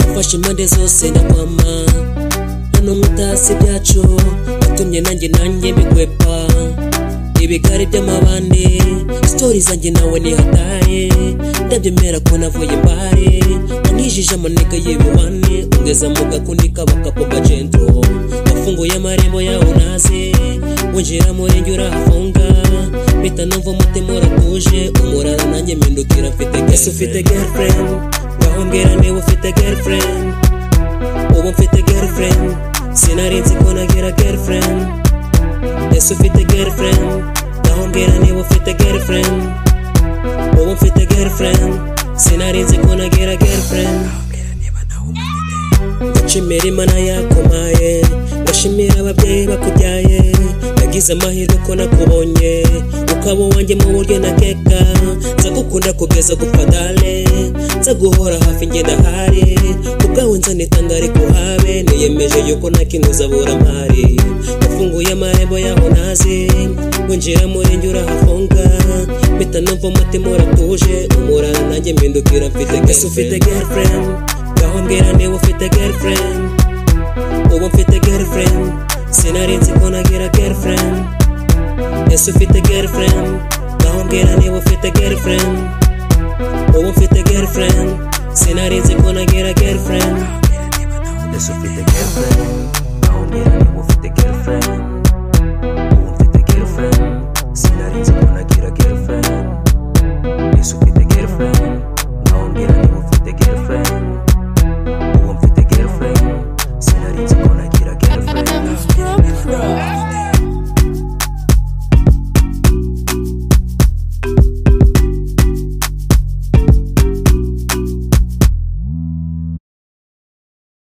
wafashe impande zose na mama hano mutasi byacu watumye nanjye nanjye bigwepa ibigari by'amabande sitori zanjye nawe nihataye ndabyemera ko navuye mbare wanijije amaneka y'ibibane ungeza mu gakunika bakapo kagento wafunguye amarembo yawe naze winjira murenge urahafunga mpita numva umutima uratuje umurara nanjye mpindukira mfite gese ufite girlfriend wahambwira niba ufite girlfriend ubu mfite girlfriend sinari nzi ko nagira girlfriend ese ufite girlfriend wahambwira niba ufite girlfriend ubu mfite girlfriend sinari nzi ko nagira girlfriend ndacima imana yakomaye ndashimira ababyeyi bakubyaye nagize amahirwe ko nakubonye ukaba uwanjye mu buryo nakeka nza gukunda kugeza gupadale nza guhora hafi ngenda hari kubwawe nzanitanga ariko habe niyemeje yuko nakinuza burampari wafunguye amarembo yaho nazi winjira murenge urahafunga mpita numva umutima uratuje umurara nanjye mpindukira mfite gese ufite girlfriend ngaho mbwira niba ufite girlfriend ubu mfite girlfriend sinari nzi ko nagira girlfriend ese ufite girlfriend ngaho mbwira niba ufite girlfriend ubu mfite girlfriend sinari nzi ko nagira girlfriend ese ufite girlfriend ngaho mbwira niba ufite girlfriend ubu mfite girlfriend sinari nzi ko nagira girlfriend ese ufite girlfriend